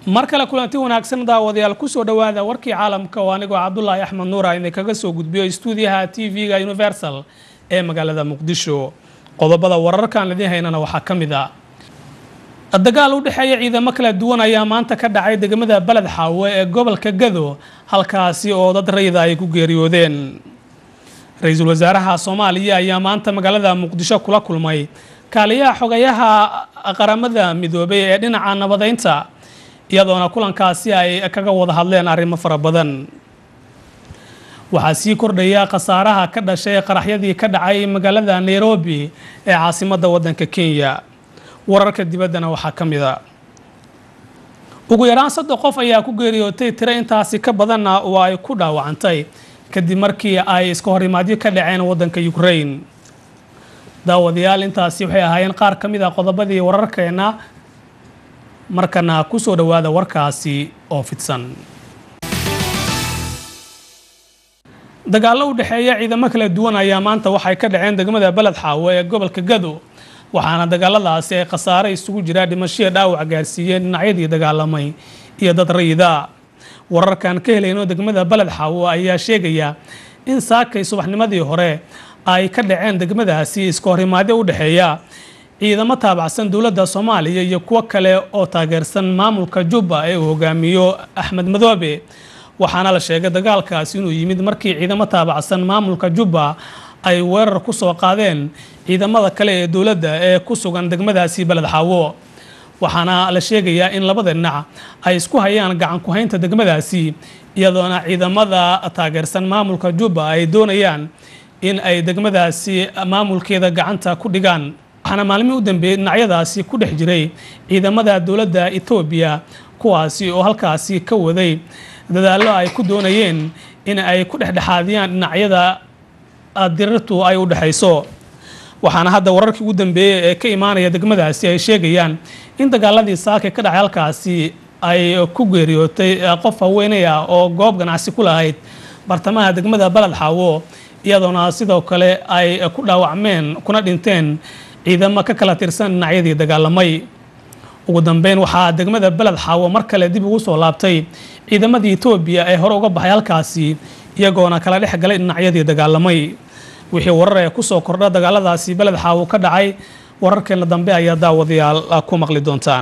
mar kale kulanti wanaagsan daawadayaal kusoo dhowaada warkii caalamka oo anigoo cabdulaahi axmed nuura idinkaga soo gudbiyo stuudiyaha t v-ga universal ee magaalada muqdisho qodobada wararkaan idiin haynana waxaa ka mid a dagaal u dhexeeya ciidamo kala duwan ayaa maanta ka dhacay degmada beled xaawe ee gobolka gado halkaasi oo dad rayida ay ku geeriyoodeen ra-iisul wasaaraha soomaaliya ayaa maanta magaalada muqdisho kula kulmay kaaliyaha xogayaha qaramada midoobay ee dhinaca nabadeynta iyadoona kulankaasi ay kaga wada hadleen arrimo fara badan waxaa sii kordhaya khasaaraha ka dhashay qaraxyadii ka dhacay magaalada nairobi ee caasimadda waddanka kenya wararka dibaddana waxaa ka mid a ugu yaraan saddex qof ayaa ku geeriyootay tiro intaasi ka badanna oo ay ku dhaawacantay kadib markii ay iska horimaadyo ka dhaceen waddanka ukraine daawadayaal intaasi waxay ahaayeen qaar ka mid a qodobadii wararkeena markana kusoo dhowaada warkaasi oo fidsan dagaallo u dhexeeya ciidamo kala duwan ayaa maanta waxay ka dhaceen degmada beled xaawe ee gobolka gado waxaana dagaaladaasi ay khasaare isugu jiraa dhimashiya dhaawac gaarsiiyeen dhinacyadii dagaalamay iyo dad rayida wararkan ka helayno degmada beled xaawo ayaa sheegaya in saakay subaxnimadii hore ay ka dhaceen degmadaasi iska horimaadyo u dhexeeya ciidamo taabacsan dowladda soomaaliya iyo kuwo kale oo taageersan maamulka jubba ee uu hogaamiyo axmed madoobe waxaana la sheegay dagaalkaasi inuu yimid markii ciidamo taabacsan maamulka jubba ay weerar ku soo qaadeen ciidamada kale ee dowladda ee ku sugan degmadaasi beled xaawo waxaana la sheegayaa in labada dhinac ay isku hayaan gacan ku-haynta degmadaasi iyadoona ciidamada taageersan maamulka jubba ay doonayaan in ay degmadaasi maamulkeeda gacanta ku dhigaan waxaana maalmihii u dambeeyey dhinacyadaasi ku dhex jiray ciidamada dowladda etoobiya kuwaasi oo halkaasi ka waday dadaallo ay ku doonayeen in ay ku dhexdhexaadiyaan dhinacyada dirirtu ay u dhexayso waxaana hadda wararkii ugu dambeeyey ee ka imaanaya degmadaasi ay sheegayaan in dagaaladii saaka ka dhacay halkaasi ay ku geeriyootay qof haweeney ah oo goob ganacsi ku lahayd bartamaha degmada beled xaawo iyadoona sidoo kale ay ku dhaawacmeen kuna dhinteen ciidamo ka kala tirsan dhinacyadii dagaalamay ugu dambeyn waxaa degmada beled xaawo mar kale dib ugu soo laabtay ciidamadii etoobiya ee hore uga baxay halkaasi iyagoona kala dhex galay dhinacyadii dagaalamay wixii warar ee kusoo kordha dagaaladaasi beled xaawo ka dhacay wararkeena dambe ayaa daawadayaal ku maqli doontaan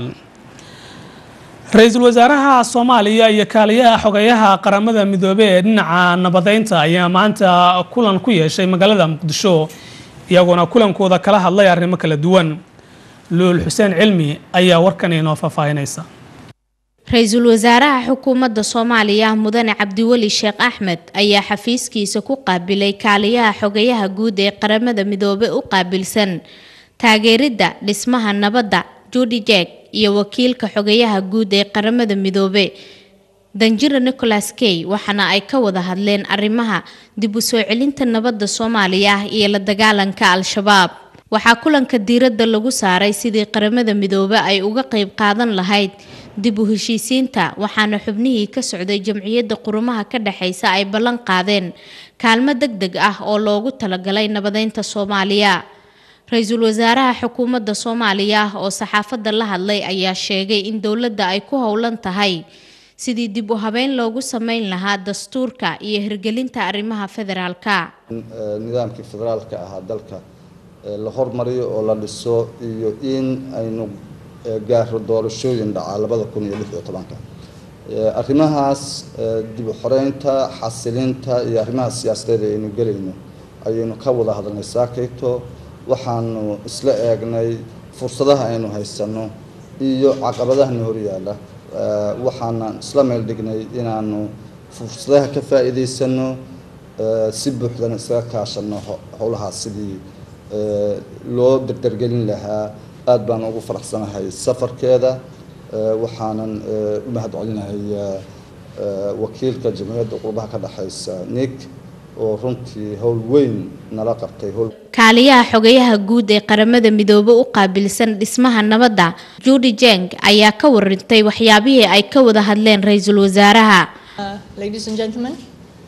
ra-iisul wasaaraha soomaaliya iyo kaaliyaha xogayaha qaramada midoobey ee dhinaca nabadeynta ayaa maanta kulan ku yeeshay magaalada muqdisho iyagoona kulankooda kala hadlay arrimo kala duwan luul xuseen cilmi ayaa warkan inoo faahfaahinaysa ra-iisul wasaaraha xukuumadda soomaaliya mudane cabdiweli sheekh axmed ayaa xafiiskiisa ku qaabilay kaaliyaha xogayaha guud ee qaramada midoobe u qaabilsan taageeridda dhismaha nabadda judi jek iyo wakiilka xogayaha guud ee qaramada midoobe danjira nicholas key waxaana ay ka wada hadleen arrimaha dib u soo celinta nabadda soomaaliya iyo la dagaalanka al-shabaab waxaa kulanka diiradda lagu saaray sidii qaramada midoobe ay uga qeyb qaadan lahayd dib u heshiisiinta waxaana xubnihii ka socday jamciyadda qurumaha ka dhexaysa ay ballan qaadeen kaalmo deg deg ah oo loogu talagalay nabadeynta soomaaliya ra-iisul wasaaraha xukuumadda soomaaliya oo saxaafadda la hadlay ayaa sheegay in dowladda ay ku howlan tahay sidii dib u habeyn loogu sameyn lahaa dastuurka iyo hirgelinta arrimaha federaalka nidaamkii federaalka ahaa dalka la hormariyo oo la dhiso iyo in aynu gaaro doorashooyin dhacaa labada kun iyo lix iyo tobanka arrimahaas dib u xoreynta xasilinta iyo arrimaha siyaasadeed aynu gelayno ayaynu ka wada hadalnay saakayto waxaanu isla eegnay fursadaha aynu haysano iyo caqabadahana horyaala waxaana isla meel dhignay inaanu fursadaha ka faa'iidaysano si buuxdana isaga kaashano howlahaas sidii loo dardargelin lahaa aada baan ugu faraxsanahay safarkeeda waxaanan u mahad celinahay wakiilka jamciyadda qurbaha ka dhexaysa nick oo runtii howl weyn nala qabtay kaaliyaha xogayaha guud ee qaramada midoobe u qaabilsan dhismaha nabadda judi jeng ayaa ka warintay waxyaabihii ay ka wada hadleen ra-iisul wasaaraha ladies and gentlemen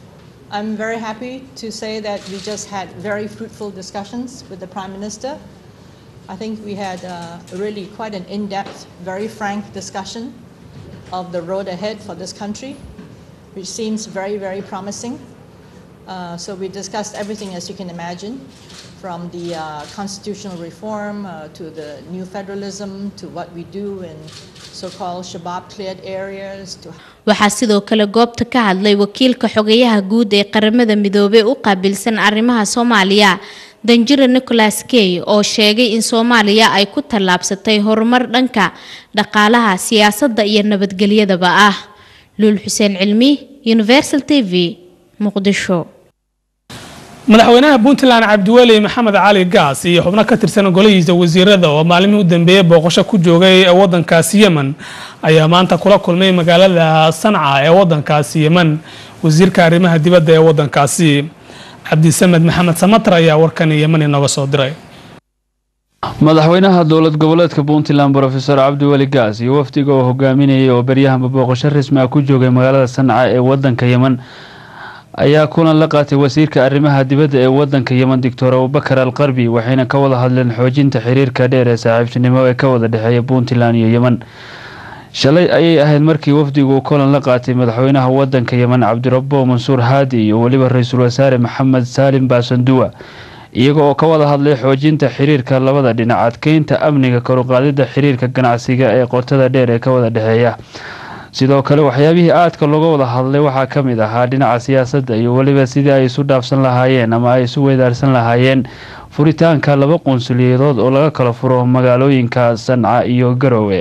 I'm very happy to say that we just had very fruitful discussions with the Prime Minister. I think we had uh, really quite an in-depth, very frank discussion of the road ahead for this country, which seems very, very promising. Uh, so we discussed everything, as you can imagine, from the uh, constitutional reform uh, to the new federalism to what we do in so-called Shabab cleared areas to waxaa sidoo kale goobta ka hadlay wakiilka xogayaha guud ee qaramada midoobey u qaabilsan arrimaha soomaaliya danjira nicholas key oo sheegay in soomaaliya ay ku tallaabsatay horumar dhanka dhaqaalaha siyaasadda iyo nabadgelyadaba ah luul xuseen cilmi universal t v muqdisho madaxweynaha puntland cabdiweli maxamed cali gaas iyo xubno ka tirsan golihiisa wasiirada oo maalmihii u dambeeyey booqasho ku joogay wadankaasi yemen ayaa maanta kula kulmay magaalada sanca ee wadankaasi yemen wasiirka arrimaha dibadda ee wadankaasi cabdisamed maxamed samatar ayaa warkan yemen inooga soo diray madaxweynaha dowlad goboleedka puntland rofeor cabdiweli gaas iyo wafdiga oo hogaaminayay oo beryahanba booqasho rasmi ah ku joogay magaalada sanca ee wadanka yemen ayaa kulan la qaatay wasiirka arrimaha dibadda ee wadanka yemen doctor abubakar al qarbi waxayna ka wada hadleen xoojinta xiriirka dheer ee saaxiibtinimo ee ka wada dhexeeya puntland iyo yemen shalay ayay ahayd markii wafdigu kulan la qaatay madaxweynaha wadanka yemen cabdirabo mansuur haadi iyo weliba ra-iisul wasaare maxamed saalim baasanduwa iyaga oo ka wada hadlay xoojinta xiriirka labada dhinac adkeynta amniga karuqaadida xiriirka ganacsiga ee qotada dheer ee ka wada dhexeeya sidoo kale waxyaabihii aadka looga wada hadlay waxaa ka mid ahaa dhinaca siyaasadda iyo weliba sidii ay isu dhaafsan lahaayeen ama ay isu weydaarsan lahaayeen furitaanka laba qunsuliyadood oo laga kala furo magaalooyinka sanca iyo garowe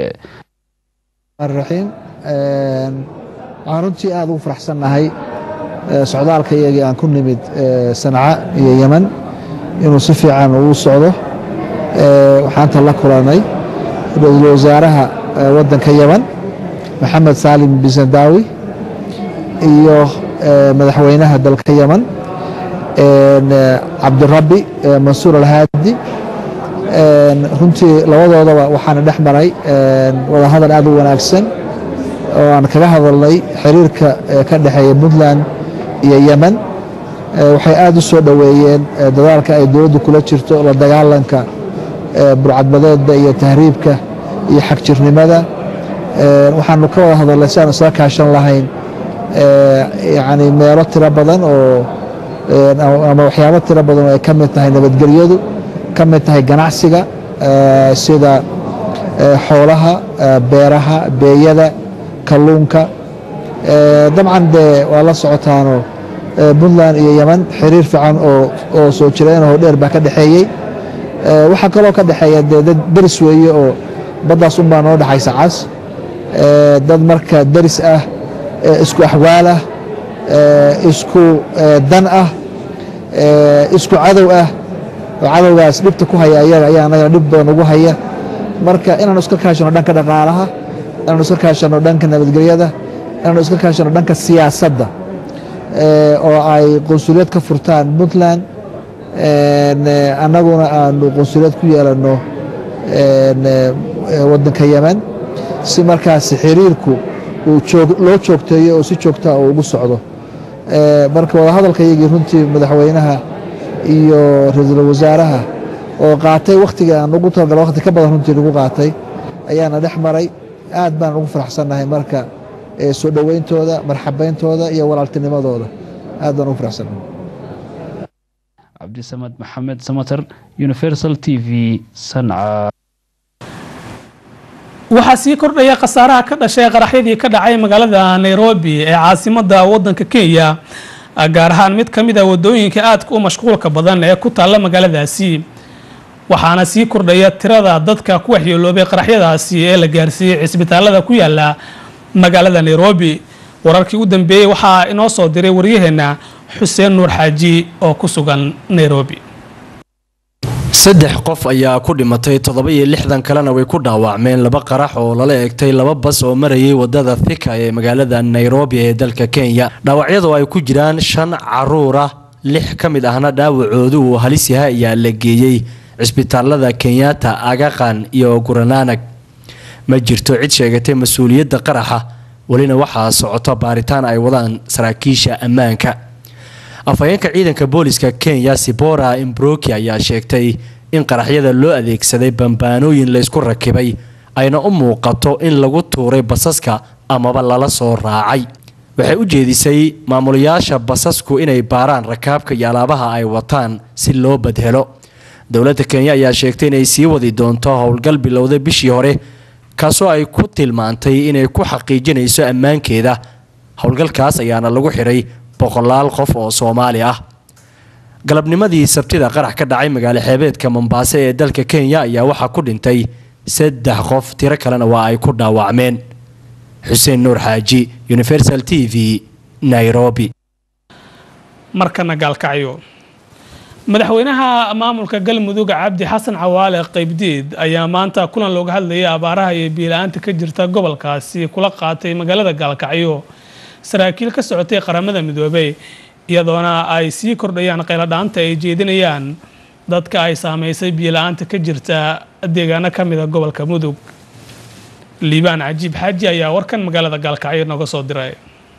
raxiim waxaan runtii aada ugu faraxsannahay socdaalka iyagii aan ku nimid sanca iyo yemen inuu si fiican ugu socdo waxaanta la kulanay ra-iisul wasaaraha waddanka yemen maxamed saalim bisandawi iyo madaxweynaha dalka yemen cabdirabbi mansuur alhaadi runtii labadoodaba waxaana dhex maray wadahadal aad u wanaagsan oo aan kaga hadalnay xiriirka ka dhexeeya puntland iyo yemen waxay aad u soo dhoweeyeen dadaalka ay dowladdu kula jirto la dagaalanka burcadbadeedda iyo tahriibka iyo xagjirnimada waxaanu ka wada hadalnay si aan isla kaashan lahayn yani meelo tiro badan oo ama waxyaabo tiro badan oo ay ka mid tahay nabadgelyadu ka mid tahay ganacsiga sida xoolaha beeraha beeyada kalluunka dabcan dee waa la socotaano puntland iyo yemen xiriir fiican oo soo jireenoo dheer baa ka dhexeeyey waxaa kaloo ka dhexeeya dee dad beris weeye oo baddaas unbaa noo dhexaysa cas dad marka deris ah isku axwaal ah isku dan ah isku cadow ah oo cadowgaas dhibta ku haya ayaga ayaa anagana dhib badan ugu haya marka inaanu iska kaashano dhanka dhaqaalaha inaanu iska kaashano dhanka nabadgelyada inaanu iska kaashano dhanka siyaasadda oo ay qunsuliyad ka furtaan puntland annaguna aanu qunsuliyad ku yeelanno waddanka yemen si markaas xiriirku loo joogteeyo oo si joogtaa uu ugu socdo marka wadahadalka iyagii runtii madaxweynaha iyo ra-iisul wasaaraha oo qaatay wakhtiga aan ugu talagala wakhti ka badan runtii lagu qaatay ayaana dhex maray aad baan ugu faraxsannahay marka soo dhoweyntooda marxabeyntooda iyo walaaltinimadooda aad baan ugu faraxsannahay cabdisamad maxamed samater universal t v sanca waxaa sii kordhaya khasaaraha ka dhashay qaraxyadii ka dhacay magaalada nairobi ee caasimada wadanka kenya gaar ahaan mid ka mid a wadooyinka aadka u mashquulka badan ee ku taalla magaaladaasi waxaana sii kordhaya tirada dadka ku waxyeeloobay qaraxyadaasi ee la gaarsiiyey cisbitaalada ku yaala magaalada nairobi wararkii u dambeeyey waxaa inoo soo diray waryaheena xuseen nuur xaaji oo ku sugan nairobi saddex qof ayaa ku dhimatay toddoba iyo lixdan kalena way ku dhaawacmeen laba qarax oo lala egtay laba bas oo marayay wadada thika ee magaalada nairobi ee dalka kenya dhaawacyadu ay ku jiraan shan caruur ah lix ka mid ahna dhaawacoodu uu halis yahay ayaa la geeyey cisbitaalada kenyatta agaqan iyo gurananag ma jirto cid sheegatay mas-uuliyadda qaraxa welina waxaa socoto baaritaan ay wadaan saraakiisha ammaanka afhayeenka ciidanka booliska kenya sibora imbroki ayaa sheegtay in qaraxyada loo adeegsaday bambaanooyin laysku rakibay ayna u muuqato in lagu tuuray basaska amaba lala soo raacay waxay u jeedisay maamulayaasha basasku inay baaraan rakaabka iyo alaabaha ay wataan si loo badhelo dowladda kenya ayaa sheegtay inay sii wadi doonto howlgal bilowda bishii hore kaasoo ay ku tilmaantay inay ku xaqiijinayso ammaankeeda howlgalkaas ayaana lagu xiray boqolaal qof oo soomaali ah galabnimadii sabtida qarax ka dhacay magaalo xeebeedka mombaaso ee dalka kenya ayaa waxaa ku dhintay saddex qof tiro kalena waa ay ku dhaawacmeen xuseen nuur xaaji universal t v nairobi markana gaalkacyo madaxweynaha maamulka galmudug cabdi xasan cawaale qaybdiid ayaa maanta kulan looga hadlayay abaaraha iyo biila-aanta ka jirta gobolkaasi kula qaatay magaalada gaalkacyo saraakiil ka socotay qaramada midoobey iyadoona ay sii kordhayaan qayladhaanta ay jeedinayaan dadka ay saameysay biila-aanta ka jirta deegaano ka mida gobolka mudug liibaan cajiib xaaji ayaa warkan magaalada gaalkacyo nooga soo diray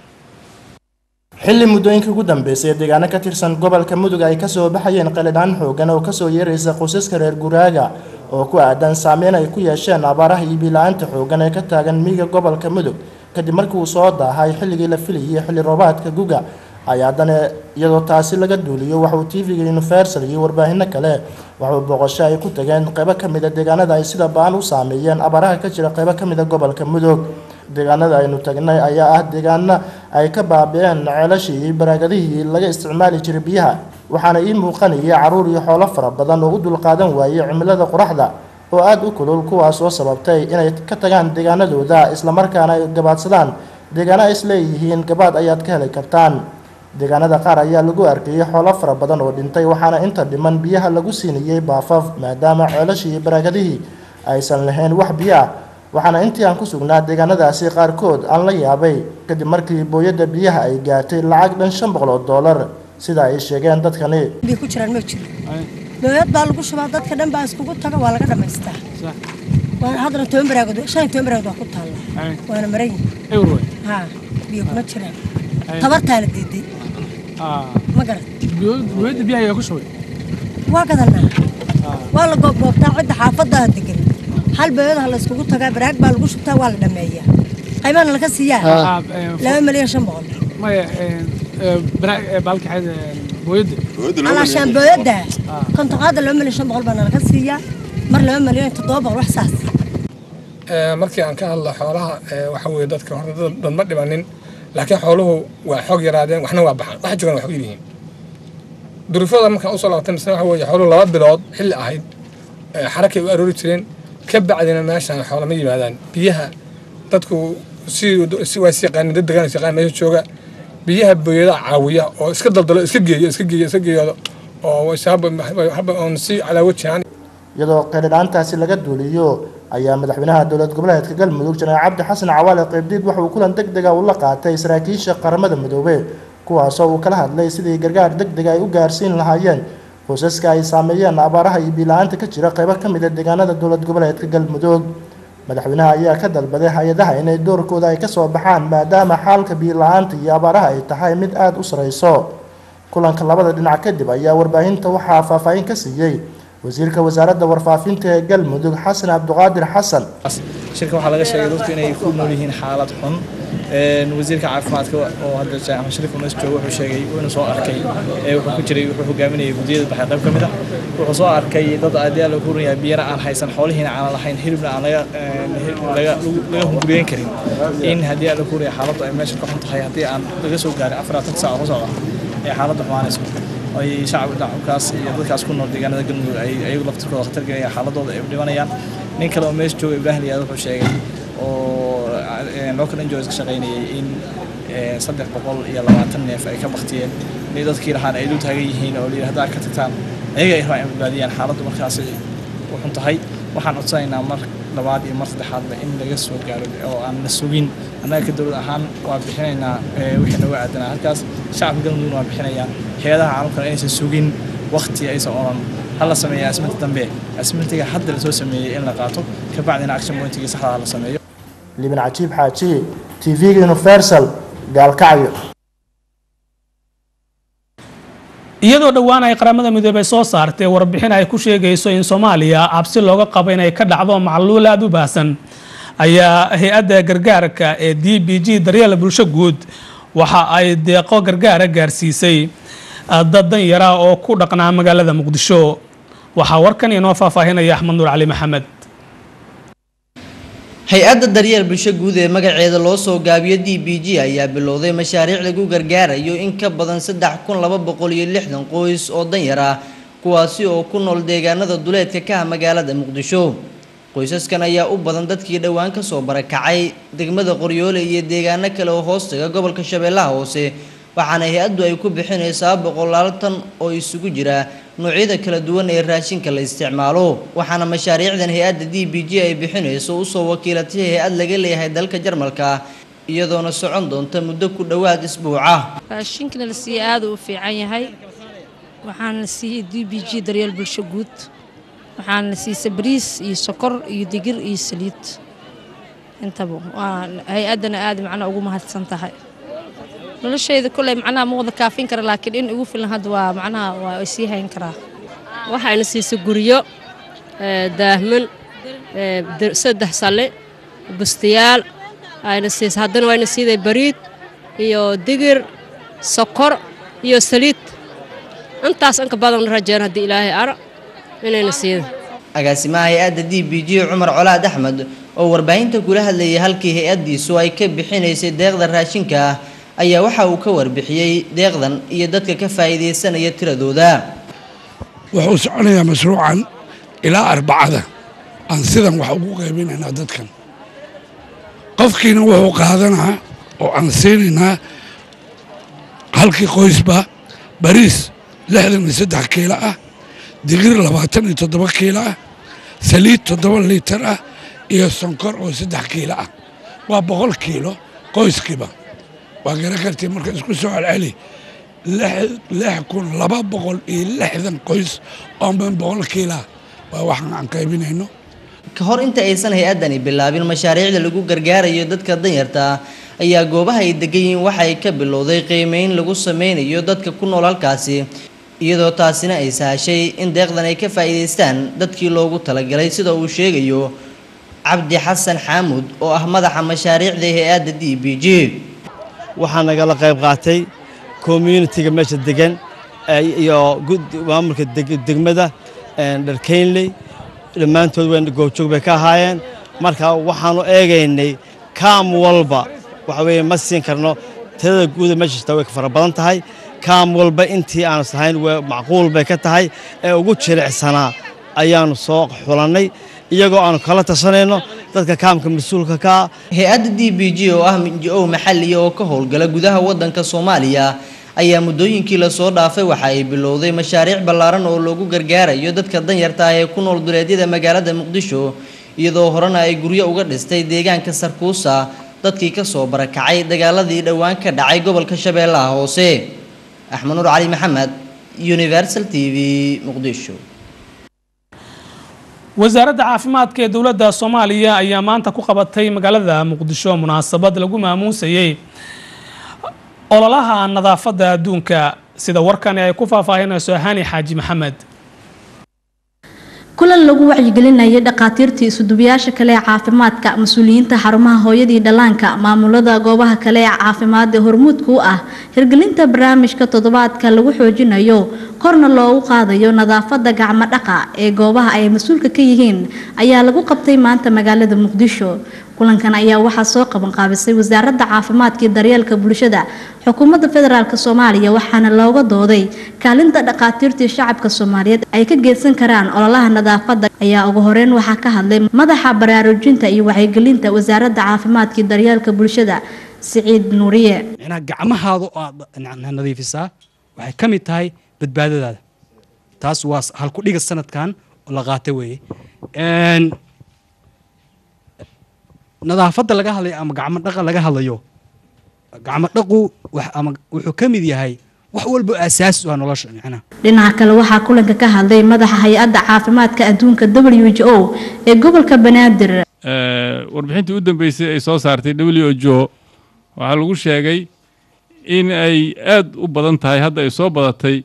xilli muddooyinkii ugu dambeysay ee deegaano ka tirsan gobolka mudug ay kasoo baxayeen qalidhaan xoogan oo kasoo yeeraysa qoysaska reer guraaga oo ku aadan saameyn ay ku yeesheen abaaraha iyo biila-aanta xoogan ee ka taagan miyiga gobolka mudug kadib markii uu soo daahay xilligii la filayay xilli roobaadka guga ay haddana iyadoo taasi laga duuliyo waxauu tv-ga universal iyo warbaahinno kale waxauu booqasho ay ku tageen qeybo ka mida deegaanada ay sida baan u saameeyeen abaaraha ka jira qeybo ka mida gobolka mudug deegaanada aynu tagnay ayaa ah deegaano ay ka baabi-een ceelashii iyo baraagadihii laga isticmaali jiray biyaha waxaana ii muuqanayay caruur iyo xoolo fara badan oo u dulqaadan waayey cimilada qoraxda oo aada u kulul kuwaas oo sababtay inay ka tagaan deegaanadooda islamarkaana ay gabaadsadaan deegaano ay isleeyihiin gabaad ayaad ka heli kartaan deegaanada qaar ayaa lagu arkayay xoolo fara badan oo dhintay waxaana inta dhiman biyaha lagu siinayay baafaf maadaama ceelashii iyo baraagadihii aysan lahayn wax biyo ah waxaana intii aan ku sugnaa deegaanadaasi qaarkood aan la yaabay kadib markii booyadda biyaha ay gaartay lacag dhan shan boqol oo dollar sida ay sheegeen dadkani biyo ku jiraan ma jiro booyad baa lagu shubaa dadka dhan baa iskugu taga waa laga dhamaystaa waana haddana toban baraagood shan iyo toban baraagood waa ku taalla waana maran yihin ha biyo kuma jiraan tabartaa la diiday ma garat booyadda biyaha ayaa ku shubay waa gadanaa waa la goobgoobtaa cidda xaafadda ah degan hal booyadaha la iskugu tagaa baraag baa lagu shubtaa waa la dhameeyaa qaybana laga siiyaa laba milyan shan boqol maya baalkaxeed booyadda alaashaan booyadda kontoqaada laba milyan shan boqol baana laga siiyaa mar laba milyan toddoba boqol wax saas markii aan ka hadlo xoolaha waxa weeye dadka horta dad ma dhimanin laakiin xooluhu waa xoog yaraadeen waxna waa baxaan waxa joogan wax u yihiin durufada markaan usoo laabtay misna waxa weeye xooluhu laba bilood xilli ahayd xarakay u aroori jireen ka bacdina meeshaan xoolama yimaadaan biyaha dadku si waa is yaqaanin dad degaan is yaqaan meesha jooga biyaha booyadaha caawiya oo iska daldalo iska geeyo iska geeyo iska geeyoodo oo haba oon si calaawo jiraan iyadoo qeylidhaantaasi laga duuliyo ayaa madaxweynaha dowlad goboleedka galmudug janaal cabdi xasan cawaale qeybdiid waxa uu kulan deg dega ula qaatay saraakiisha qaramada midoobey kuwaasoo uu kala hadlay sidii gargaar deg dega ay u gaarsiin lahaayeen qoysaska ay saameeyeen abaaraha iyo biila-aanta ka jira qeybo ka mid a deegaanada dowlad goboleedka galmudug madaxweynaha ayaa ka dalbaday hay-adaha inay doorkooda ay kasoo baxaan maadaama xaalka biila-aanta iyo abaaraha ay tahay mid aada u sareyso kulanka labada dhinac kadib ayaa warbaahinta waxaa faahfaahin ka siiyey wasiirka wasaaradda warfaafinta ee galmudug xasan cabdiqaadir xasan shirka waxaa laga sheegay dadku inay ku nool yihiin xaalad xun wasiirka caafimaadka oo hadda jaamac sharif unas joogo wuxuu sheegay inuu soo arkay wuxuu ku jiray wuxuu hogaaminayay guddiyada baxay qayb ka mid ah wuxuu soo arkay dad aadayaa lagu hurinayaa biyana aan haysan xoolihiina aanan lahayn hilibna aan laga laga hunguriyeyn karin in haddii aan lagu hurinaya xaaladdu ay meesha ka xun tahay haddii aan laga soo gaarin afaraatan saac oo socda ee xaaladdu xumaanayso ay shacabka dhacabkaas iyo dadkaas ku nool deegaanada galmudug ay ayagu laftirkooda khatar gelayaan xaaladooda ay dhimanayaan nin kale oo meesha jooga ibraahim liyaad wuxuu sheegay oo local enjoys ka shaqaynayay in saddex boqol iyo labaatan neef ay ka baktiyeen in dadkii lahaan ay dul taagan yihiin oo layidhi haddaa ka tagtaan ayaga ay rabaan in badbaadiyaan xaaladdu markaasi u xun tahay waxaan codsanaynaa mar labaad iyo mar saddexaadba in laga soo gaaro oo aan la sugin annaga ka dowlad ahaan waa bixinaynaa wixii nooga aadanaa halkaas shacabka galmudugna waa bixinayaan hay-adaha caalamkana inaysan sugin wakti aysan oran hala sameeya asminta dambe asmintiga hadda lasoo sameeyey in la qaato kabacdina action pointigii saxda la sameeyo liban cajiib xaaji tv-ga universal gaalkacyo iyadoo dhowaan ay qaramada midoobey soo saartay warbixin ay ku sheegayso in soomaaliya cabsi looga qabo inay ka dhacdo macluul aada u baahsan ayaa hay-adda gargaarka ee d b g daryeel bulsho guud waxa ay deeqo gargaara gaarsiisay dad danyara oo ku dhaqnaa magaalada muqdisho waxaa warkan inoo faahfaahinaya axmed nuur cali maxamed hay-adda daryeel bulsho guud ee magaceeda loo soo gaabiyo d b g ayaa bilowday mashaariic lagu gargaarayo in ka badan saddex kun laba boqol iyo lixdan qoys oo danyar ah kuwaasi oo ku nool deegaanada duleedka ka ah magaalada muqdisho qoysaskan ayaa u badan dadkii dhowaan kasoo barakacay degmada qoryoole iyo deegaano kale oo hoostaga gobolka shabeellaha hoose waxaana hay-addu ay ku bixinaysaa boqolaal tan oo isugu jira noocyada kala duwan ee raashinka la isticmaalo waxaana mashaariicdan hay-adda d b g ay bixinayso usoo wakiilatay hay-ad laga leeyahay dalka jarmalka iyadoona socon doonta muddo ku dhowaad isbuuca raashinkana la siiye aada u fiican yahay waxaana la siiyey d b g daryeel bulsho guud waxaana la siisay bariis iyo sokor iyo digir iyo saliid intaba waa hay-addana aada macnaa ugu mahadsan tahay noloshayda koley macnaha ma wada kaafin kara laakiin in igu filan hadda waa macnaha waa sii hayn karaa waxayna siisay guryo daahman saddex salle bustayaal ayna siisay haddana wayna siiday bariid iyo digir sokor iyo saliid intaas inka badan rajeen haddii ilaahay ara inayna siiday agaasimaha hay-adda d b g cumar colaad axmed oo warbaahinta kula hadlayay halkii hay-addiisu ay ka bixinaysay deeqda raashinka ah ayaa waxa uu ka warbixiyey deeqdan iyo dadka ka faa'iidaysanaya tiradooda wuxuu soconayaa mashruucan ilaa arbacada aan sidan wax ugu qaybinaynaa dadkan qofkiina wuxuu qaadanaa oo aan siinaynaa halkii qoysba bariis lixdan iyo saddex kiilo ah digir labaatan iyo toddoba kiilo ah saliid toddoba liitar ah iyo sonkor oo saddex kiilo ah waa boqol kiilo qoyskiiba waa garan kartii marka isku soo celceli lix kun laba boqol iyo lixdan qoys oo min boqol kiilah waa waxaan aan qaybinayno ka hor inta aysan hay-addani bilaabin mashaariicda lagu gargaarayo dadka danyarta ah ayaa goobaha ay degan yihiin waxay ka bilowday qiimeyn lagu sameynayo dadka ku nool halkaasi iyadoo taasina ay sahashay in deeqdan ay ka faa'iidaystaan dadkii loogu talagalay sida uu sheegayo cabdi xasan xaamuud oo ah madaxa mashaariicda hay-adda d b g waxaa nagala qayb qaatay communitiga meesha degan iyo maamulka degmada dharkeynley dhammaantood w goobjoog bay ka ahaayeen marka waxaanu eegaynay kaam walba waxa weeye ma siin karno tirada guuda meesha jirta way ka fara badan tahay kaam walba intii aanu sahayn macquul bay ka tahay ee ugu jilicsanaa ayaanu soo xulannay iyagoo aanu kala tashanayno dadka kaamka mas-uulka ka ah hay-adda d b g oo ah o maxalliya oo ka howlgala gudaha waddanka soomaaliya ayaa muddooyinkii lasoo dhaafay waxa ay bilowday mashaariic ballaaran oo loogu gargaarayo dadka danyarta ah ee ku nool duleedyada magaalada muqdisho iyadoo horena ay guryo uga dhistay deegaanka sarkuusa dadkii ka soo barakacay dagaaladii dhowaan ka dhacay gobolka shabeellaha hoose axmed nuur cali maxamed universal t v muqdisho wasaaradda caafimaadka ee dowladda soomaaliya ayaa maanta ku qabatay magaalada muqdisho munaasabad lagu maamuusayey ololaha nadaafadda adduunka sida warkani ay ku faahfaahinayso hani xaaji maxamed kulan lagu wacyigelinayay dhakhaatiirtii isudubayaasha kale ee caafimaadka mas-uuliyiinta xarumaha hooyadii dhallaanka maamulada goobaha kale ee caafimaad ee hormuudka u ah hirgelinta barnaamijka toddobaadka lagu xoojinayo korna loogu qaadayo nadaafada gacmo dhaqa ee goobaha ay mas-uulka ka yihiin ayaa lagu qabtay maanta magaalada muqdisho kulankan ayaa waxaa soo qabanqaabisay wasaaradda caafimaadka iyo daryeelka bulshada xukuumadda federaalk soomaaliya waxaana looga dooday kaalinta dhakhaatiirtii shacabka soomaaliyeed ay ka geysan karaan ololaha nadaafada ayaa ugu horeyn waxaa ka hadlay madaxa baraarujinta iyo wacyigelinta wasaaradda caafimaadka iyo daryeelka bulshada siciid nuuriye micnaha gacmahaada oo aad nadiifisaa waxay ka mid tahay badbaadadaada taas waa halkudhiga sanadkan oo la qaata weeye nadaafadda laga hadlayo ama gacmo dhaqa laga hadlayo gacmo dhaqu ama wuxuu ka mid yahay wax walba aasaasi u ah nolosha micnaha dhinaca kale waxaa kulanka ka hadlay madaxa hay-adda caafimaadka adduunka w h o ee gobolka banaadir warbixintii u dambeysay ay soo saartay w h o waxaa lagu sheegay in ay aad u badan tahay hadda ay soo badatay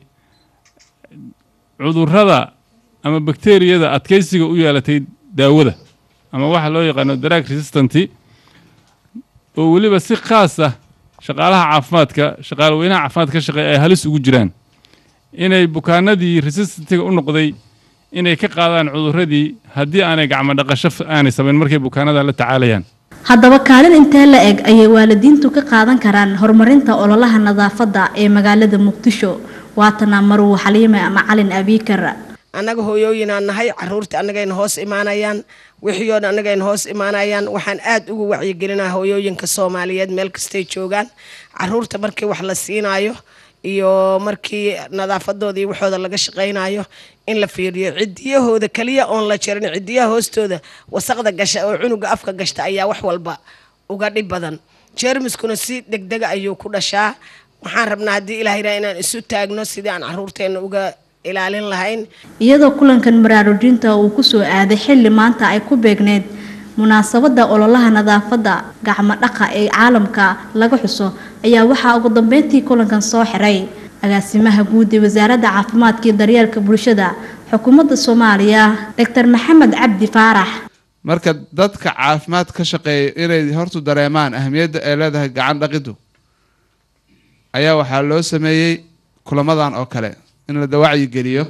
cudurrada ama bakteriyada adkaysiga u yeelatay daawada ama waxa loo yaqaano drug resistant oo weliba si khaas ah shaqaalaha caafimaadka shaqaale weynaha caafimaadka ka shaqeeya ay halis ugu jiraan inay bukaanadii resistantiga u noqday inay ka qaadaan cudurradii haddii aanay gacmo dhaqasho aanay samayn markay bukaanada la tacaalayaan haddaba kaalin intee la eg ayay waalidiintu ka qaadan karaan horumarinta ololaha nadaafadda ee magaalada muqdisho waatana maruu xaliime macalin abiikar annaga hooyooyinaan nahay caruurta annagayna hoos imaanayaan wixiyoodha annagayna hoos imaanayaan waxaan aad ugu wacyigelinaa hooyooyinka soomaaliyeed meel kastay joogaan caruurta markii wax la siinaayo iyo markii nadaafadooda iyo waxooda laga shaqaynayo in la fiiriyo cidiyahooda kaliya oon la jarin cidiyaha hoostooda wasaqda gasha oo cunuga afka gashta ayaa wax walba uga dhib badan jeermiskuna si degdega ayuu ku dhashaa waxaan rabnaa haddii ilaahayra inaan isu taagno sidii aan caruurteena uga ilaalin lahayn iyadoo kulankan baraarujinta uu kusoo aaday xilli maanta ay ku beegneyd munaasabada ololaha nadaafadda gacmo dhaqa ee caalamka laga xuso ayaa waxaa ugu dambeyntii kulankan soo xiray agaasimaha guud ee wasaaradda caafimaadka iyo daryeelka bulshada xukuumadda soomaaliya doctor maxamed cabdi faarax marka dadka caafimaad ka shaqeeya inay hortu dareemaan ahamiyadda ay leedahay gacan dhaqiddu ayaa waxaa loo sameeyey kulamadan oo kale in la dawacyi geliyo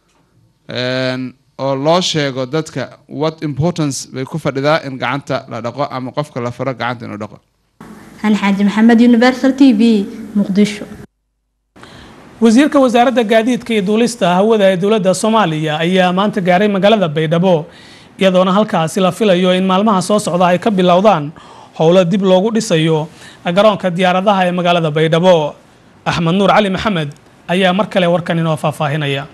oo loo sheego dadka what importance bay ku fadhidaa in gacanta la dhaqo ama qofka la faro gacanta inuu dhaqo hani xaaji maxamed universal t v muqdisho wasiirka wasaaradda gaadiidka iyo duulista hawada ee dowladda soomaaliya ayaa maanta gaaray magaalada baydhabo iyadoona halkaasi la filayo in maalmaha soo socda ay ka bilowdaan howlo dib loogu dhisayo garoonka diyaaradaha ee magaalada baydhabo axmed nuur cali maxamed ayaa mar kale warkan inoo faahfaahinaya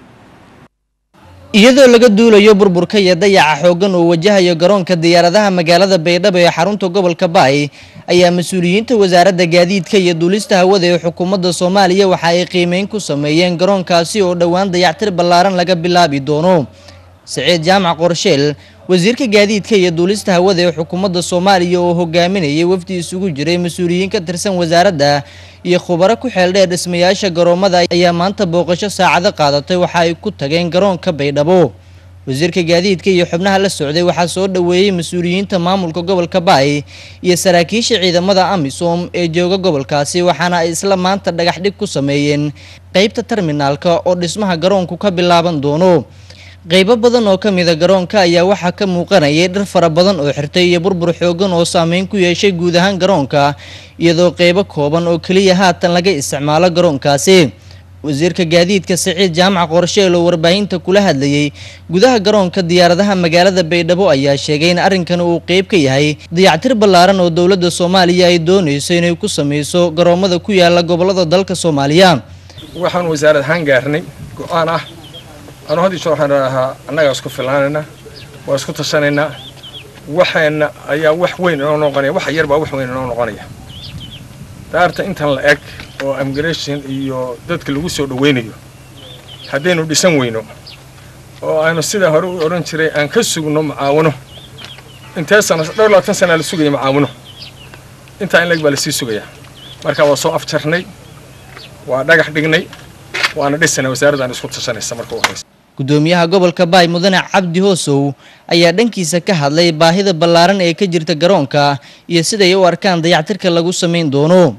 iyadoo laga duulayo burburka iyo dayaca xooggan uu wajahayo garoonka diyaaradaha magaalada baydhabo ee xarunta gobolka baay ayaa mas-uuliyiinta wasaaradda gaadiidka iyo duulista hawada ee xukuumadda soomaaliya waxa ay qiimeyn ku sameeyeen garoonkaasi oo dhowaan dayactir ballaaran laga bilaabi doono saciid jaamac qorsheel wasiirka gaadiidka iyo duulista hawada ee xukuumadda soomaaliya oo hogaaminayay wafdi isugu jiray mas-uuliyiin ka tirsan wasaaradda iyo khubaro ku xeeldheer dhismayaasha garoomada ayaa maanta booqasho saacado qaadatay waxa ay ku tageen garoonka baydhabo wasiirka gaadiidka iyo xubnaha la socday waxaa soo dhoweeyey mas-uuliyiinta maamulka gobolka baay iyo saraakiisha ciidamada amisom ee jooga gobolkaasi waxaana ay isla maanta dhagax dhig ku sameeyeen qeybta terminaalka oo dhismaha garoonku ka bilaaban doono qeybo badan oo ka mida garoonka ayaa waxaa ka muuqanayay dhir fara badan oo xirtay iyo burbur xoogan oo saameyn ku yeeshay guud ahaan garoonka iyadoo qeybo kooban oo keliya haatan laga isticmaalo garoonkaasi wasiirka gaadiidka saciid jaamac qorsheel oo warbaahinta kula hadlayay gudaha garoonka diyaaradaha magaalada baydhabo ayaa sheegay in arrinkan uu qeyb ka yahay dayactir ballaaran oo dowladda soomaaliya ay doonayso inay ku sameyso garoomada ku yaala gobolada dalka soomaaliya waxaan wasaarad ahaan gaarnay go-aan ah anu had isho waxaan ahaa annagaa isku filaanaynaa waa isku tashanaynaa waxaana ayaa wax weyn inoo noqonaya wax yar baa wax weyn inoo noqonaya daarta intan la eg oo immigration iyo dadka lagu soo dhaweynayo haddaynu dhisan weyno oo aanu sidaa hore u odhan jiray aan ka sugno macaawino intee sana dhowr labaatan sanaa la sugaya macaawino intaa in leg baa lasii sugayaa marka waa soo afjarnay waa dhagax dhignay waana dhisana wasaaradda aan isku tashanaysa marka u horeysa gudoomiyaha gobolka baay mudane cabdi hoosow ayaa dhankiisa ka hadlay baahida ballaaran ee ka jirta garoonka iyo siday u arkaan dayactirka lagu samayn doono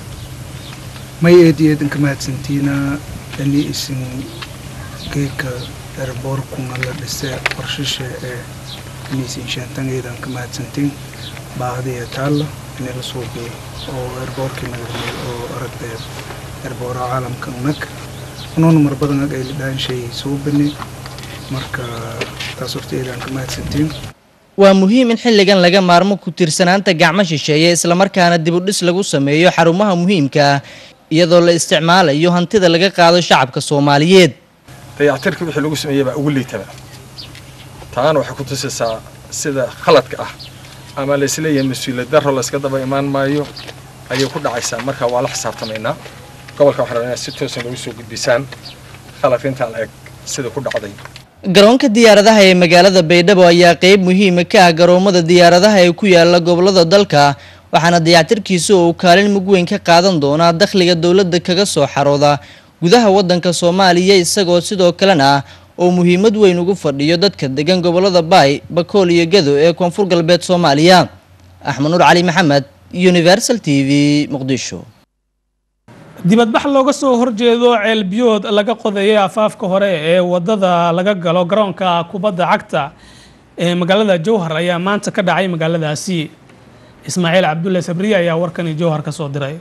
may eed iyo eedanka mahadsantiina ani isin geedka erboorkuna la dhise qorshisha ee aniisin shaantangeedan ka mahadsantiin baahdiya taalla inay la suubiyo oo erboorkii nagarmay oo aragtay erboora caalamka unag unoona mar badan ag ay lidhaan shay soo bani marka taas horta eedaan ka mahadsantiin waa muhiim in xilligan laga maarmo ku tiirsanaanta gacmo shisheeye islamarkaana dib u dhis lagu sameeyo xarumaha muhiimka iyadoo la isticmaalayo hantida laga qaado shacabka soomaaliyeed dayactirka wixii lagu sameeyey baa ugu liitaba taana waxay ku tusaysaa sida khaladka ah ama la isleeyahay mas-uuliyad darro layska daba imaan maayo ayay ku dhacaysaa marka waa la xisaabtamaynaa gobolka waxaan rabaa inaad si toosan loogu soo gudbisaan khaladka intaa la eg sida ku dhacday garoonka diyaaradaha ee magaalada baydhabo ayaa qeyb muhiima ka ah garoomada diyaaradaha ee ku yaala gobolada dalka waxaana dayactirkiisa uu kaalin mug weyn ka qaadan doonaa dakhliga dowladda kaga soo xarooda gudaha wadanka soomaaliya isagoo sidoo kalena oo muhiimad weyn ugu fadhiyo dadka degan gobolada baay bakool iyo gado ee koonfur galbeed soomaaliya axmed nuur cali maxamed universal t v muqdisho dibadbax looga soo horjeedo ceelbiyood laga qodayay afaafka hore ee wadada laga galo garoonka kubadda cagta ee magaalada jowhar ayaa maanta ka dhacay magaaladaasi ismaaciil cabdulle sabriye ayaa warkani jowhar ka soo diray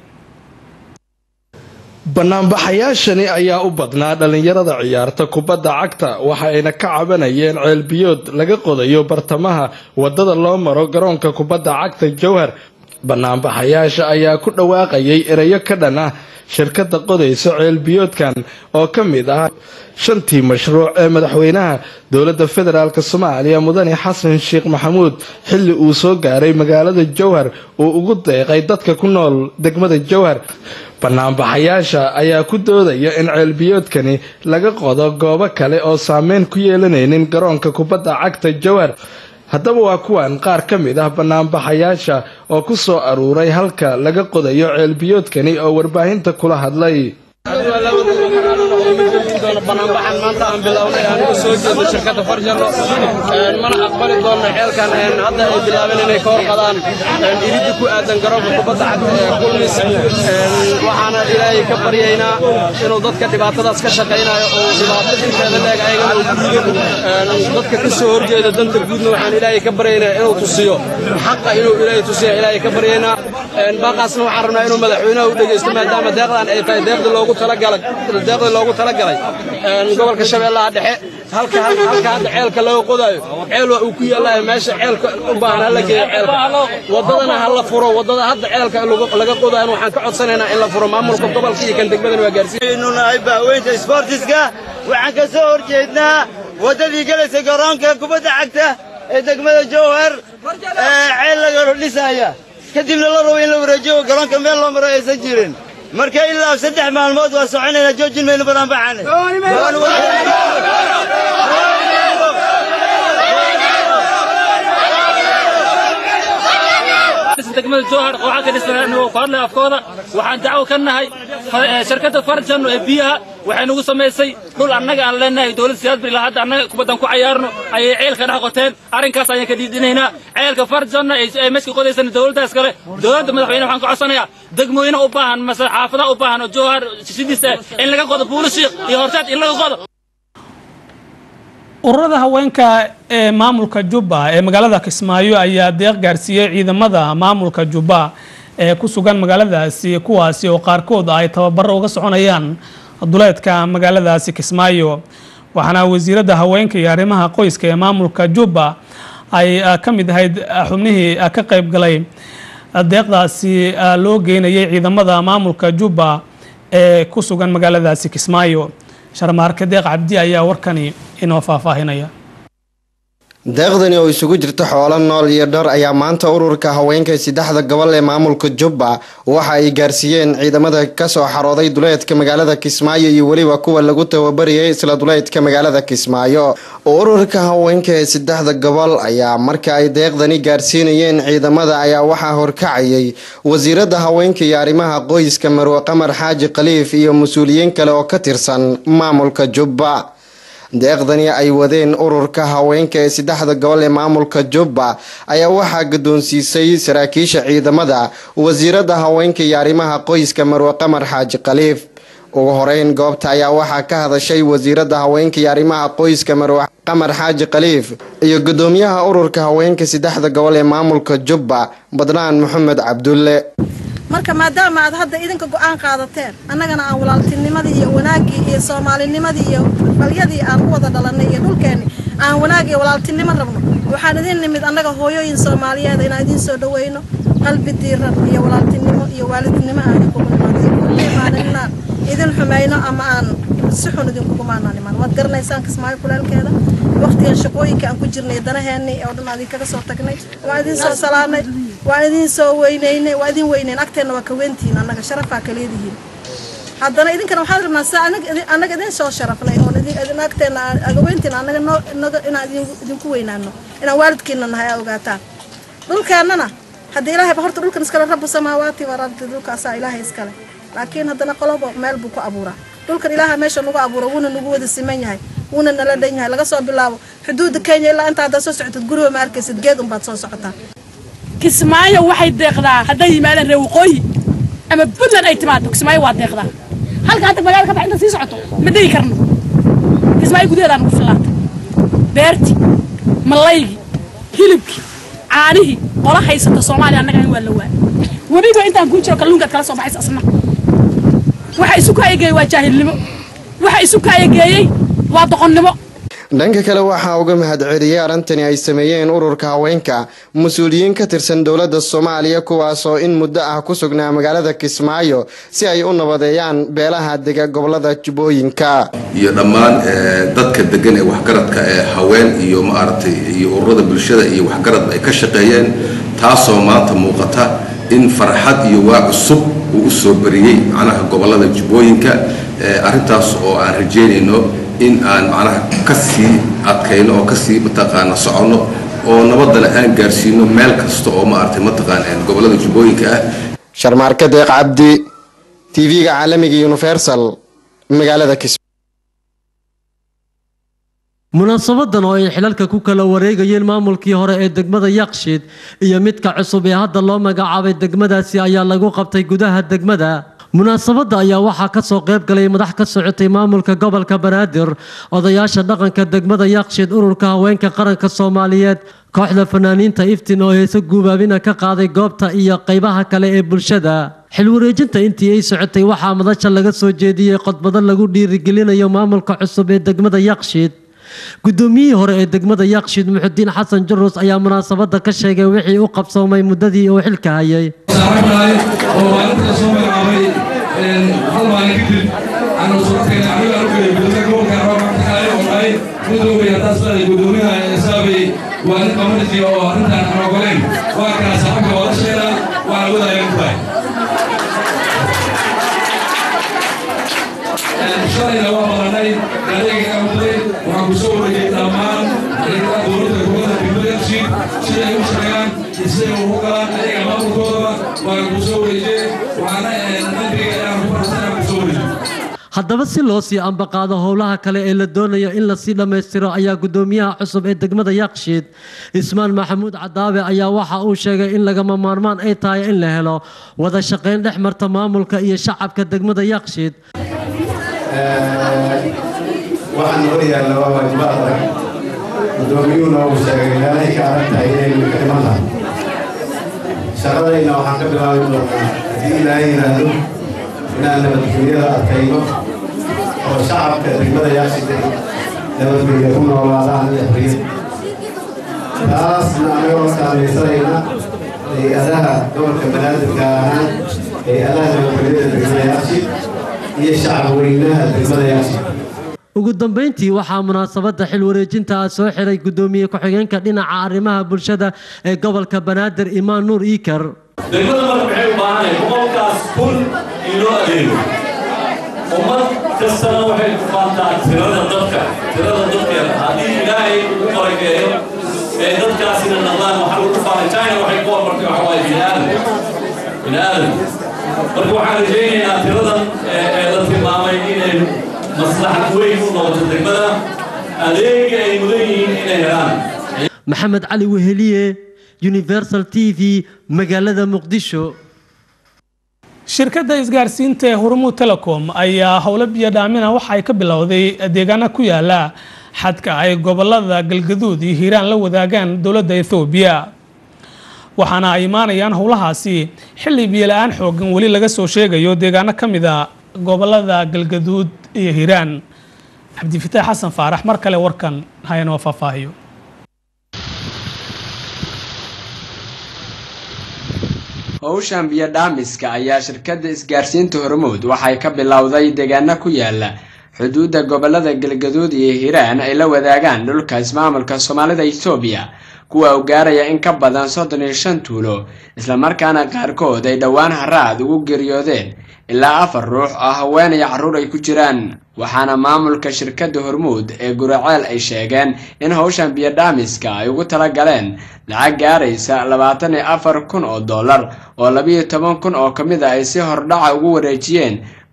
banaanbaxayaashani ayaa u badnaa dhallinyarada ciyaarta kubadda cagta waxa ayna ka cabanayeen ceelbiyood laga qodayo bartamaha wadada loo maro garoonka kubadda cagta jowhar banaanbaxayaasha ayaa ku dhawaaqayay erayo ka dhan ah shirkadda qodaysa ceelbiyoodkan oo ka mid ah shantii mashruuc ee madaxweynaha dowladda federaalk soomaaliya mudane xasan sheekh maxamuud xilli uu soo gaaray magaalada jowhar uu ugu deeqay dadka ku nool degmada jowhar banaanbaxayaasha ayaa ku doodaya in ceelbiyoodkani laga qodo goobo kale oo saameyn ku yeelanaynin garoonka kubadda cagta jowhar haddaba waa kuwan qaar ka mid ah banaanbaxayaasha oo ku soo aruuray halka laga qodayo ceelbiyoodkani oo warbaahinta kula hadlay banaanbaxan maanta aan bilownay aan uga soo jeedo shirkadda farjaro mana aqbali doonno xeelkan hadda ay bilaabeen inay ka horqadaan iridda ku aadan garoonka kubadda cagta ee kulmis waxaana ilaahay ka baryaynaa inuu dadka dhibaatadaas ka shaqaynayo oo dhibaato inteeda leeg ayagana uu guudo dadka ka soo horjeeda danta guudna waxaan ilaahay ka baryaynaa inuu tusiyo xaqa inuu ilaahay tusiyo ilaahay ka baryaynaa baaqaasna waxaan rabnaa inuu madaxweynaha u dhegeysto maadaama deeqdan ay tahay deeqda loogu talagalay deeqda loogu talagalay gobolka shabeellaha dhexe halka halka hadda ceelka laga qodayo ceel waa uu ku yaallaayo meesha ceelka u baahan hala geeyo ceelka wadadana ha la furo wadada hadda ceelka laga qodayo waxaan ka codsanaynaa in la furo maamulka gobolka iyo kan degmadana waa gaarsiin nahay baaweynta isboortiska waxaan ka soo horjeednaa wadadii galaysa garoonka kubadda cagta ee degmada jowhar ceel laga dhisaya kadibna la rabo in la wareejiyo garoonka meel loo maro aysan jirin marka ilaa saddex maalmood waa soconayna joojin maynu banaanbaxane degmada jowhar waxaa ka dhisan anigoo ku hadlay afkooda waxaan dacwo ka nahay shirkadda farjan ee biyaha waxay nagu samaysay dhul annaga aan leenahay dowlad siyaad bilaa hadda annaga kubaddan ku cayaarno ayay ceelka dhex qoteen arrinkaas ayaan ka dhiidhinaynaa ceelka farjanna ay meeshka qodaysan dowladdaas kale dowladda madaxweyne waxaan ka codsanayaa degmooyina u baahan mase xaafadaha u baahan oo jowhar sidiisa in laga qodo buulishiik iyo horseed in laga qodo ururada haweenka ee maamulka jubba ee magaalada kismaayo ayaa deeq gaarsiiyey ciidamada maamulka jubba ee ku sugan magaaladaasi kuwaasi oo qaarkood ay tababaro uga soconayaan duleedka magaaladaasi kismaayo waxaana wasiiradda haweenka iyo arrimaha qoyska ee maamulka jubba ay ka mid ahayd xubnihii ka qayb galay deeqdaasi loo geynayay ciidamada maamulka jubba ee ku sugan magaaladaasi kismaayo sharmaarke deeq cabdi ayaa warkani inoo faahfaahinaya deeqdani oo isugu jirta xoolo nool iyo dhar ayaa maanta ururka haweenka saddexda gobol ee maamulka jubba waxa ay gaarsiiyeen ciidamada kasoo xarooday duleedka magaalada kismaayo iyo weliba kuwa lagu tababariyay isla duleedka magaalada kismaayo ururka haweenka ee saddexda gobol ayaa marka ay deeqdani gaarsiinayeen ciidamada ayaa waxaa horkacayay wasiirada haweenka iyo arrimaha qoyska marwe qamar xaaji khaliif iyo mas-uuliyiin kale oo ka tirsan maamulka jubba deeqdani ay wadeen ururka haweenka ee saddexda gobol ee maamulka jubba ayaa waxaa guddoonsiisay saraakiisha ciidamada wasiirada haweenka iyo arrimaha qoyska marwe qamar xaaji khaliif ugu horeyn goobta ayaa waxaa ka hadashay wasiirada haweenka iyo arrimaha qoyska marwe qamar xaaji khaliif iyo gudoomiyaha ururka haweenka saddexda gobol ee maamulka jubba badnaan maxamed cabdulle marka maadaama aad hadda idinka go-aan qaadateen annagana aan walaaltinimadii iyo wanaaggii iyo soomaalinimadii iyo balyadii aan u wada dhalannay iyo dhulkeenni aan wanaag iyo walaaltinimo rabno waxaan idin nimid annaga hooyooyin soomaaliyeed inaan idiin soo dhaweyno qalbi diiran iyo walaaltinimo iyo waalidnimo aan idinkugu imaanin inaan idin xumayno ama aan si xun idinkugu maanaan imaan waad garanaysaan kismaayo kulaalkeeda waqtigan shaqooyinka aan ku jirnay danaheenni oo dhan aan idinkaga soo tagnay waan idin soo salaanay waan idin soo weynaynay waa idin weynayn agteenna waa ka weyntihiin annaga sharafaa ka leedihiin haddana idinkana waxaad rabnaa sida annaga idin soo sharafnay oon idin agteenna aga weyntiin annaga noo inaga inaan idinku weynaano inaan waalidkiina nahay aa ogaataan dhulkeennana haddii ilaahay ba horta dhulkan iskale rabu samaawaati warardi dhulkaasaa ilaahay iskale laakiin haddana qolobo meel buu ku abuuraa dhulkan ilaaha meesha nagu abuura wuuna nagu wada siman yahay wuuna nala dhan yahay laga soo bilaabo xuduudda kenya ilaa inta haddaad soo socotid guriga ma arkaysid geed unbaad soo socotaa kismaayo waxay deeqdaa hadday yimaadaan reer waqooyi ama puntland ay timaado kismaayo waa deeqdaa halka hadda magaalada ka bax inta sii socoto ma degi karno kismaayo gudaheedaan ugu fillaatay beerti malaygi hilibkii caanihii qola haysata soomaaliya annaga waa la waa webiga intaan kuu jiro kalluunkaad kala soo baxaysa asna waxa isu kaayageeyey waa jaahilnimo waxa isu kaayageeyey waa doqonnimo dhanka kale waxaa uga mahadceliyey arrintani ay sameeyeen ururka haweenka mas-uuliyiin ka tirsan dowladda soomaaliya kuwaasoo in muddo ah ku sugnaa magaalada kismaayo si ay u nabadeeyaan beelaha dega gobolada jubbooyinka iyo dhammaan dadka degan ee waxgaradka ee haween iyo maaragtay iyo ururada bulshada iyo waxgaradba ay ka shaqeeyeen taasoo maanta muuqata in farxad iyo waa cusub uu u soo bariyey macnaha gobolada jubbooyinka arrintaas oo aan rajeynayno in aan macnaha ka sii adkayno oo kasii mataqaana soconno oo nabadana aan gaarsiino meel kasta oo maaragtay mataqaan gobolada jubbooyinka ah sharmaarka deeq cabdi tv-ga caalamiga universal magaalada kismaayo munaasabadan oo ay xilalka ku kala wareegayeen maamulkii hore ee degmada yakshiid iyo midka cusub ee hadda loo magacaabay degmadaasi ayaa lagu qabtay gudaha degmada munaasabadda ayaa waxaa ka soo qayb galay madax ka socotay maamulka gobolka banaadir odayaasha dhaqanka degmada yakshiid ururka haweenka qaranka soomaaliyeed kooxda fanaaniinta iftin oo heese guubaabina ka qaaday goobta iyo qaybaha kale ee bulshada xilwareejinta intii ay socotay waxaa madasha laga soo jeediyey qodbado lagu dhiirigelinayo maamulka cusub ee degmada yakshiid guddoomiyihii hore ee degmada yakshiid muxudiin xasan jurus ayaa munaasabadda ka sheegay wixii u qabsoomay muddadii uu xilka hayay oo maalinta soo magacaabay hal maalin kadib aanu suurtayna aniga arkay gudoomiya gobolka roobakaayo oo dhahay gudoomiya haddaad saaday gudoomiyaha saabay waa nin community oo arrintan aan ogoleen waa kaa saxabka wadasheena waana wadaayan ku tahay shalayna waa badanay adeega amday waxaan ku soo wareegay dhammaan dowladda gobolada degmada yakshiid sida ay u shaqeeyaan iyo siday ugu galaan ayaga maamulkoodaba waan ku soo wareejiyey waxaana qalbiga aan ku farxsan aan ku soo wareejiyey haddaba si loo sii ambaqaado howlaha kale ee la doonayo in lasii dhammaystiro ayaa gudoomiyaha cusub ee degmada yakshiid ismaan maxamuud cadaabe ayaa waxa uu sheegay in lagama maarmaan ay tahay in la helo wada shaqayn dhex marta maamulka iyo shacabka degmada yakshiid waxaan hor yaalla waa waajibaad adag guddoomiyuhuna uu sheegay meelahay ka adag tahay inaynu ka dhiman tahay shaqadayna waxaan ka bilaabi doonaa haddii ilaahay yidhaahdo inaan nabadgelyada adkayno oo shacabka degmada yaashida nabadgelya ku noolaadaan iyo xorriyad taasna anagoo saamaysanayna hay-adaha gobolka banaadirka ahaan hay-adaha nabadgelyada degmada yaashid iyo shacab weynaha degmada yaashid ugu dambeyntii waxaa munaasabadda xil wareejinta ah soo xiray gudoomiye ku-xigeenka dhinaca arrimaha bulshada ee gobolka banaadir imaan nuur iikar degmada marka maxay u baahanay boqolkaas kun in loo adeego ummad kastana waxay ku faantaa tirada dadka tirada dadkeeda haddii ilaahay ugu qorageeyo ee dadkaasina naqdaan waxaa lagu faanay china waxay ku hormartay waxa waaye bini'aadam bini'aadam marka waxaan rajaynaynaa tiradan ee la tilmaamay inay maslaxad weyn u noqoto degmada adeega ay mudan yihiin inay helaan maxamed cali weheliye universal t v magaalada muqdisho shirkadda isgaarsiinta ee hormuud telecom ayaa howlo biyo dhaamina waxa ay ka bilowday deegaana ku yaala xadka ay gobolada galgaduud iyo hiiraan la wadaagaan dowladda ethoobiya waxaana ay imaanayaan howlahaasi xilli biyola-aan xoogan weli laga soo sheegayo deegaano ka mid a gobolada galgaduud iyo hiiraan cabdifitaax xasan faarax mar kale warkan hayanoo faahfaahiyo howshan biyo dhaamiska ayaa shirkadda isgaarsiinta hormuud waxay ka bilowday deegaano ku yaala xuduudda gobolada galgaduud iyo hiiraan ay la wadaagaan dhulka ismaamulka soomaalida etoobiya kuwa u gaaraya in ka badan soddon iyo shan tuulo islamarkaana qaarkood ay dhowaan haraad ugu geeriyoodeen ilaa afar ruux oo haween iyo carruur ay ku jiraan waxaana maamulka shirkadda hormuud ee guraceel ay sheegeen in howshan biyo dhaamiska ay ugu tala galeen lacag gaaraysa labaatan iyo afar kun oo dollar oo labiyo toban kun oo ka mid a ay si hordhaca ugu wareejiyeen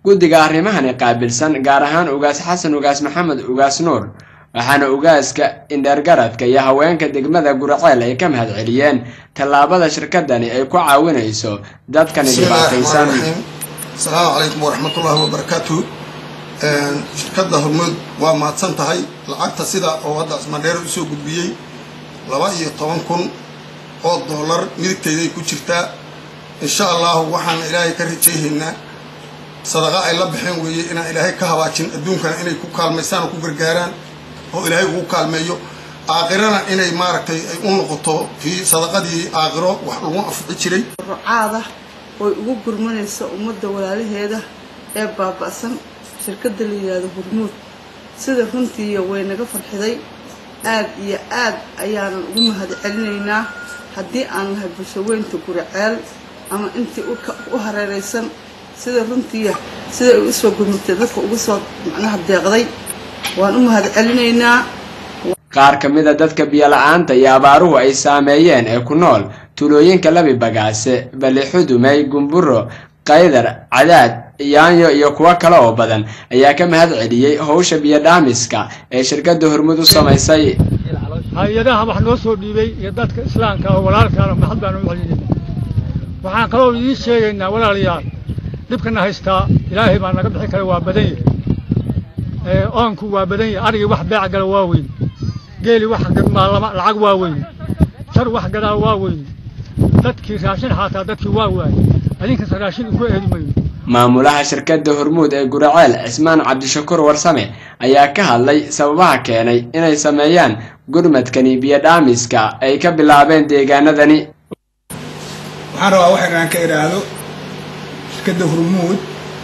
guddiga arrimahani qaabilsan gaar ahaan ugaas xasan ugaas maxamed ugaas nuur waxaana ugaaska indheergaradka iyo haweenka degmada guraceel ay ka mahad celiyeen tallaabada shirkadani ay ku caawinayso dadkani dhibaataysan asalaamu calaykum waraxmatullaahi wabarakaatu shirkadda hormuud waa mahadsan tahay lacagta sida oo hadda ismadheer usoo gudbiyey laba iyo toban kun oo doolar midigtayday ku jirtaa insha allahu waxaan ilaahay ka rajayhaynaa sadaqa ay la baxeen weeye inaan ilaahay ka habaajin adduunkana inay ku kaalmaysaan oo ku gargaaraan oo ilaahay ugu kaalmeeyo aakhirana inay maaragtay ay u noqoto fii sadaqadii aakhiro wax lagu anfici jiray rucaada oy ugu gurmanaysa ummadda walaalaheeda ee baaba'san shirkadda la yidhaahdo hormuud sida runtiiya way naga farxiday aad iyo aad ayaanan ugu mahad celinaynaa haddii aan nahay bulshaweynta guriceel ama intii u hareeraysan sida runtiiya sida ay usoo gurmatay dadka uga soo macnaha deeqday waan u mahad celinaynaa qaar ka mid a dadka biyo-la-aanta iyo abaaruhu ay saameeyeen ee ku nool tuulooyinka labi bagaase balixudumey gumburo qaydar cadaad yaanyo iyo kuwo kale oo badan ayaa ka mahad celiyey howsha biyo-dhaamiska ee shirkadda hormud u samaysay hay-adaha wax noo soo dhiibay iyo dadka islaamka oo walaalkaana mahad baanu u celinayna waxaan kaloo idiin sheegaynaa walaalayaal dhibkana haystaa ilaahay baa naga bixi kara waa badan yahay oonku waa badan yahay arigii wax beec gala waa weyn geeli wax gadmaalama lacag waa weyn jar wax gadaa waa weyn dadkii raashin xaataa dadkii waa waayey adinkas raashin ugu eedi mayno maamulaha shirkadda hormuud ee guraceel cismaan cabdishakuur warsame ayaa ka hadlay sababaha keenay inay sameeyaan gurmadkani biyo-dhaamiska ay ka bilaabeen deegaanadani waxaan rabaa wax inaan ka idhaahdo shirkadda hormuud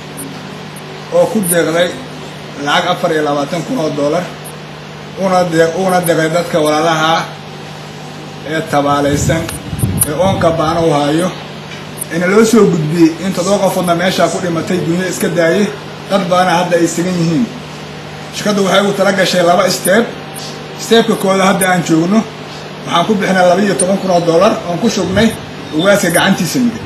oo ku deeqday lacag afar iyo labaatan kun oo dollar uuna deeqday dadka walaalaha ee tabaalaysan ee oonka baana u haayo ina loo soo gudbiyey in toddoba qofoodna meeshaa ku dhimatay dunya iska daaye dad badana hadda ay sigan yihiin shirkaddu waxay ugu tala gashay laba steeb steebka kooda hadda aan joogno waxaan ku bixinay laba iyo toban kun oo dollar oon ku shubnay ugaaska gacantiisa midig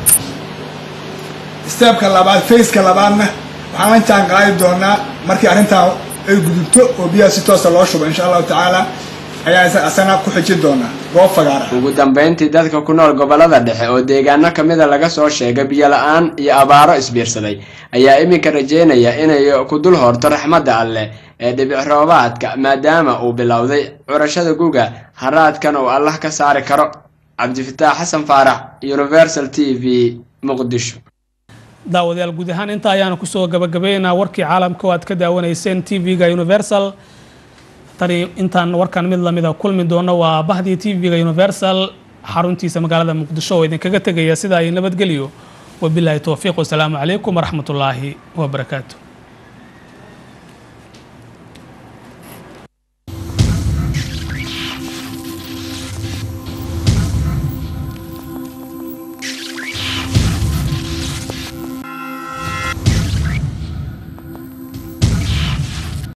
steebka labaad faceka labaadna waxaan la jaan qaadi doonaa markii arrintaa ay gudubto oo biyaha si toosa loo shubo insha allahu tacaala ayaa asana ku xijin doonaa goob fagaara ugu dambeyntii dadka ku nool gobollada dhexe oo deegaano ka mida laga soo sheegay biyo-la-aan iyo abaaro isbiirsaday ayaa iminka rajeynaya inay ku dul horto raxmadda alleh ee dhibic roobaadka maadaama uu bilowday curashada guga haraadkan uu allah ka saari karo cabdifitaax xasan faarax universal t v muqdisho daawadayaal guud ahaan intaa ayaanu kusoo gabagabeynaa warkii caalamka oo aad ka daawanayseen t v-ga universal tani intaan warkan mid lamida kulmi doono waa bahdii t v-ga universal xaruntiisa magaalada muqdisho oo idinkaga tegaya sida ay nabadgelyo wabilaahi towfiiq wasalaamu calaykum waraxmatullaahi wabarakaatu